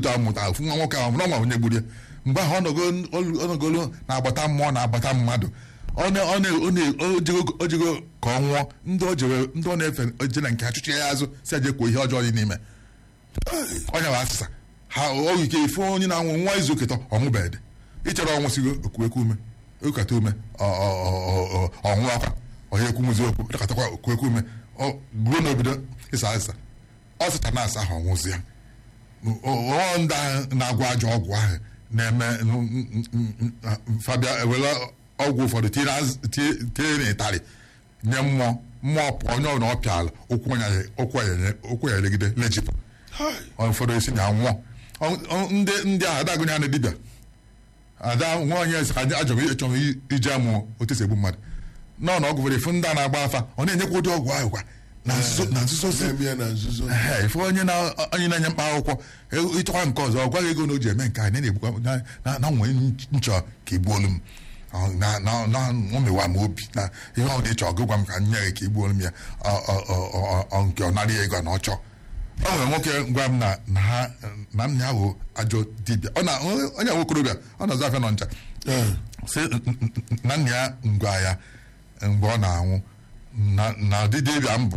otu a mụta ofu nwa nwoke ahụ n'ọnwa onye gburu ya mgbe ahụ ọ nọgolo na-agbata mmụọ na-agbata mmadụ ọ na- ọ na- ọ na- o jego- o jego ka ọ nwụọ ndị ọ jere ndị ọ na-efe je na nke ha chụchie ya azụ si eje kwuo ihe ọjọọ dị n'ime onye bụ asịsa ha oge ike ife onye na-anwụ nwa izu oketọ ọnwụbeghị ịchọrọ ọnwụsigo okuekwu ume okata ume ọ- ọ- ọ- ọ- ọnwụ akwa onye ekwumuzi okwu dọkatakwa okuekwu ume ọ ruo n'obodo ịsa asịsa ọ sịcha na asa ahụ ọnwụzi ya ọ ndị ahụ na-agwọ ajọ ọgwụ ahụ na-eme fabia ewere ọgwụ ụfọdụ tinye n'az- tinye- tinye n'ịtarị nye mmụọ mmụọ pụọ onye ọbụla ọ pịala ụkwụ ya- ụkwụ ya- ụkwụ ya elegide lejipụ ụfọdụ esi na nwụọ Ọ- ọ- ndị ndị ahụ adagụnye na dibịa ada nwa onye esi ka ajọrọ ịchọrọ iji amụ otu esi egbu mmadụ nọ na ọgwụ fere ifu ndị a na-agba afa ọ na-enyekwa ụdị ọgwụ ahụ kwa na nzuzo na nzuzo si na-eme ya na nzuzo Ehe, ife onye na onye na-enye mkpa akwụkwọ e- ịchọkwa nke ọzọ ọ gwaghị ego na o ji eme nke a na na-egbukwa na- na na nwee nchọ ka igbuolu m Ọ, na na na omewa m obi na ihe ọ dị chọọ gịgwa m ka nye gị ka igbuolu m ya ọ- ọ- ọ- ọ- ọ- nke ọ narị ya ego na ọ chọọ ọ nwere nwoke gwa m na na ha na nna ya bụ ajọ dibịa ọ na onye nwokorobịa ọ na-azụ afịa nọ ncha Ee. sị na nna ya ngwa ya mgbe ọ na-anwụ na na ụdị dibịa m bụ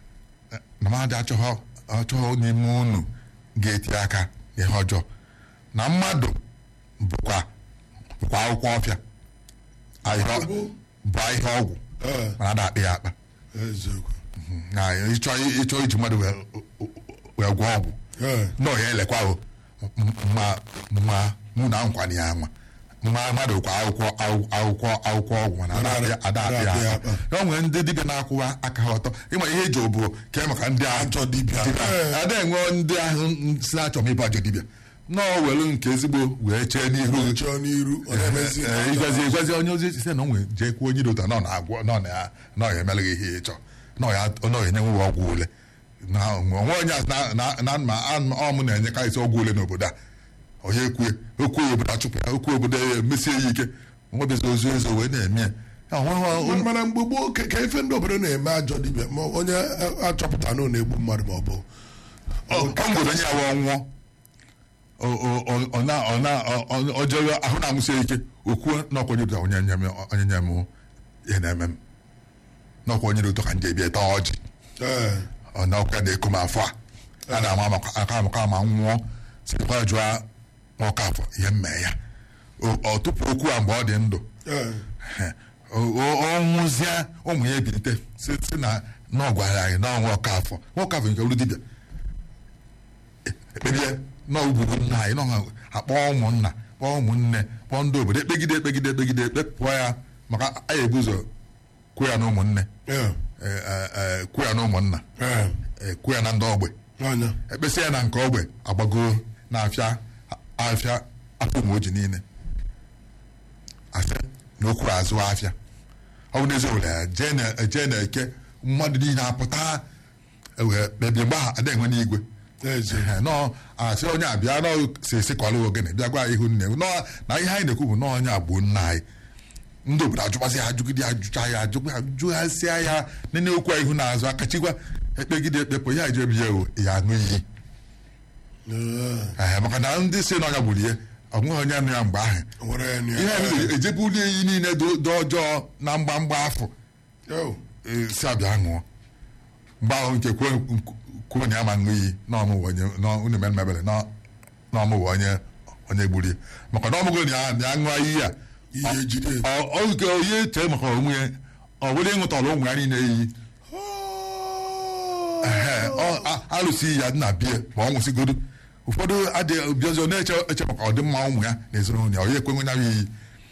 na mmadụ achọghọ achọghọ n'ime unu ga-eti aka n'ihe ọjọọ na mmadụ bụkwa bụkwa akwụkwọ ọfịa ahịhịa- Bụ? bụ ahịhịa ọgwụ Ee. mana ada akpị ya akpa eziokwu na ịchọ ịchọ iji mmadụ wee wee gwọọ ọgwụ Ee. na ọ ya elekwa o ma ma mụ na nkwa ya anwa mma mmadụ kwa akwụkwọ akwụ- akwụkwọ akwụkwọ ọgwụ mana ada akpị ya- ada akpị ya Ada akpị ya akpa o nwere ndị dibịa na-akwụwa aka ha ọtọ ịma ihe eji obodo ka e maka ndị ahụ Ajọ dibịa. Ee. ada enwe ndị ahụ si achọ m ịbụ ajọ dibịa nọọ welu nke ezigbo wee chee n'ihu chọọ n'iru ọ na-emezi Ee, ịgwazi ịgwazi onye ozi si na onwe jee kwuo onye dota nọ na-agwọ nọ na ya nọ ya emere gị ihe ịchọ nọ ya nọ ya enyenwe ọgwụ ule na onwe onye asị na na na ma ọmụ na-enyekarịsị ọgwụ ule n'obodo a onye ekwue okwu obodo achụpụ ya okwu obodo ya emesie ya ike nwebezi ozu ezo wee na-eme ya Ya, onwe- Mana- mana mgbe gboo ka ka ife ndị obodo na-eme ajọ dibịa ma onye a- achọpụta na ọ na-egbu mmadụ ma ọ bụ ọ ọ ngwere onye ya wee nwụọ ọ- ọ- ọ- ọ na- ọ na- ọ- ọ- ọ jere ahụ na-amụsi ya ike okwuo n'ọkwa onye bụta onye nye m onye nye m ihe na-eme m n'ọkwa onye dị ụtọ ka nje bịa taa ọjị Ee. ọ n'ọkwa na-eko m afọ a a na-ama maka aka amaka ma m nwụọ sikwa jụọ nwoke afọ ihe mme ya O- ọ tupu okwu a mgbe ọ dị ndụ Ee. O- o- ọ nwụzie ụmụ ya ebilite si si na na ọ gwara anyị na ọnwa ọka afọ nwoke afọ nke olu dibịa ekpebie na ugbugbu nna anyị nọ akpọ ụmụnna kpọọ ụmụnne kpọọ ndị obodo ekpegide ekpegide ekpegide ekpepụọ ya maka anyị ebu ụzọ kwuo ya na ụmụnne Ee. e- e- e, kwuo ya na ụmụnna Ee. e, kwuo ya na ndị ogbe Anya. ekpesị ya na nke ogbe agbagoo na afịa afịa afọ ụmụ oji niile afịa na okwuru azụ afịa ọ bụ n'ezi obodo ya jee na- jee na eke mmadụ niile apụta wee kpebie mgbe ahụ ada enwe n'igwe Eze. Ehe, nọọ asị onye abịa nọ si esikwala ogene bịa gwa ihu nne nọ na ihe anyị na-ekwu bụ nọọ onye agbuo nna anyị ndị obodo ajụkwasị ya ajụgide ajụcha ya ajụkwa ajụghasịa ya nene okwu a ihu na-azụ akachikwa ekpegide ekpepụ ya ejebi ya o, ya aṅụ iyi Ee. Ehe, maka na ndị si na ọnya gburu ihe ọ nweghị onye nụ ya mgbe ahụ O nwere ya nụ ya. ihe anyị ejebuli iyi niile dị dị ọjọọ na mgbamgba afọ Yo. e, si abịa ṅụọ mgbe ahụ nke kwuo kwuo na ya ma ṅụ iyi na ọmụwa onye na unu mere mebere na na ọmụwa onye onye gburu ya maka na ọmụgo na ya na ya ṅụọ iyi a Ihe ejide. ọ- ọ nke onye chee maka onwe ya ọ bụrụ ịṅụtara ụmụ ya niile iyi Ehe, ọ- a- alụsị ya dị na bie ma ọ nwụsịgodo ụfọdụ adịghị bịazi ọ na-eche eche maka ọdịmma ụmụ ya na ezinụlọ ya onye ekwenwe ya iyi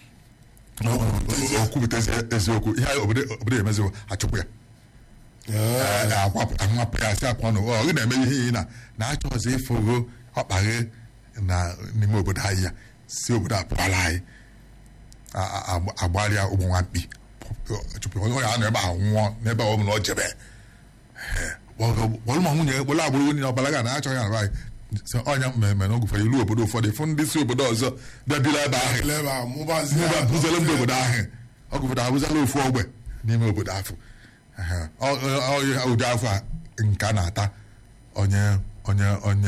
o kwupụta ezi- eziokwu ihe anyị obodo obodo emeziwo achụpụ ya Ee. Ee, akwapụta nwapụ ya sị apụ ọnụ ọ gị na-eme ihe iyi na na-achọzi ịfụgo ọkpaghe na n'ime obodo anyị ya si obodo apụkwala anyị A- a- agba- agbalịa ụmụ nwamkpi chụpụ onye onye a nọ ebe ahụ nwụọ n'ebe ọ bụla ọ jebe kpọrọ ma nwunye kpọrọ agbụrụ onye ọbara ga na-achọghị arụ anyị sị ọnya mmemme na ogụfere ilu obodo ụfọdụ fụ ndị si obodo ọzọ bịabila ebe ahụ Ele ebe a, mụbazie Ndị ya. abụzala ndị obodo ahụ ọgụfọdụ abụzala ofu ogbe n'ime obodo ahụ Ehe. Ọ- ọ- ọ- ụdị afọ a nke a na-ata onye onye onye